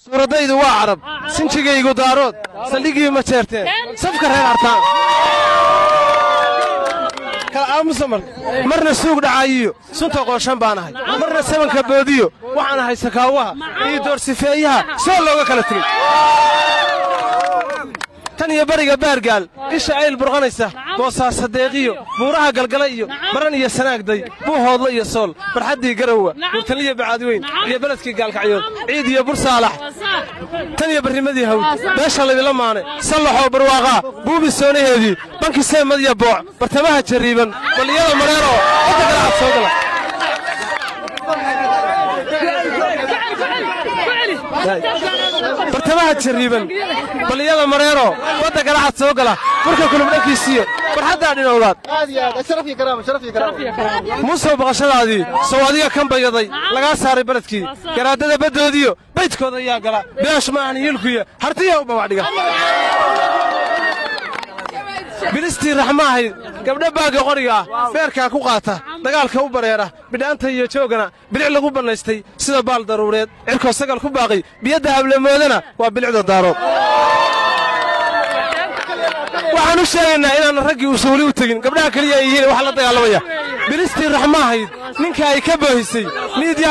suuradaydu waa carab sinjigaygu daarood saldhigii ma jeerteen safka reer artaan kala aamusa marka marna suug dhacaayiyo sunta qooshan baan ahay marna sabanka boodiyo waxaan ahay sakaawaha iyo doorsifeeyaha soo looga kala tegey tan iyo bariga baargaal isha ayl burqanaysa boosaasa deeqiyo buuraha galgala iyo baran iyo sanaagday buuhoodla iyo sool barxaddii garowa buurtaniyo bacaadweyn iyo beledkii gaalkacyood ciid iyo bursaalax tan iyo barrimadii hawd beesha laydila maane sallaxoo barwaaqaa buubi soonaheedii banki seemad iyo booc bartamaha jarriiban balliyada mareeroo inta galacad soo gala bartamaha jarriiban balliyada mareero badda galacad soo gala burka kulub dhankiisiyo barxaddaa dhinowdaad muusow baqashadaadii sow adiga kan bayaday lagaa saaray beledkii garaadada baddoodiyo baydkooda ayaa gala beesh maahan hiilkuya hartiya u bawacdhiga bilistii raxma ahayd gabdha baagga qoriga ah beerkaa ku qaata dagaalka u bareera bidhaanta iyo joogana bilic lagu bannaystay sida baal daruureed cirkoo sagal ku baaqay biyadda hablamoodana waa bilicda daarood waxaan u sheegaynaa inaanna raggii uusan weli u tegin gabdhaha keliya ay yihiin waxa la dagaalamaya bilistii raxma ahayd ninka ay ka boohisay miidya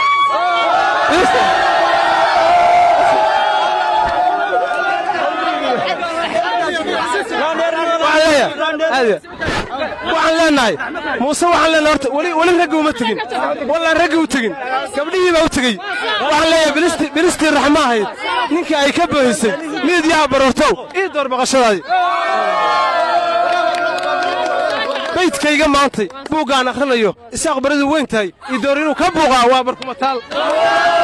waxaan leenahay muuse waxaan leenahay horta weli weli raggi uma tegin wallaan raggi u tegin gabdhihii baa u tegey waxaan leeyahay bilistii bilistii raxma ahayd ninkii ay ka boohisay miidyaha baroortow ii door baqashadaadii baydkayga maantay buuggaan akhrinayo isaaq baridu weyn tahay ii door inuu ka buuqaa waa barkumataal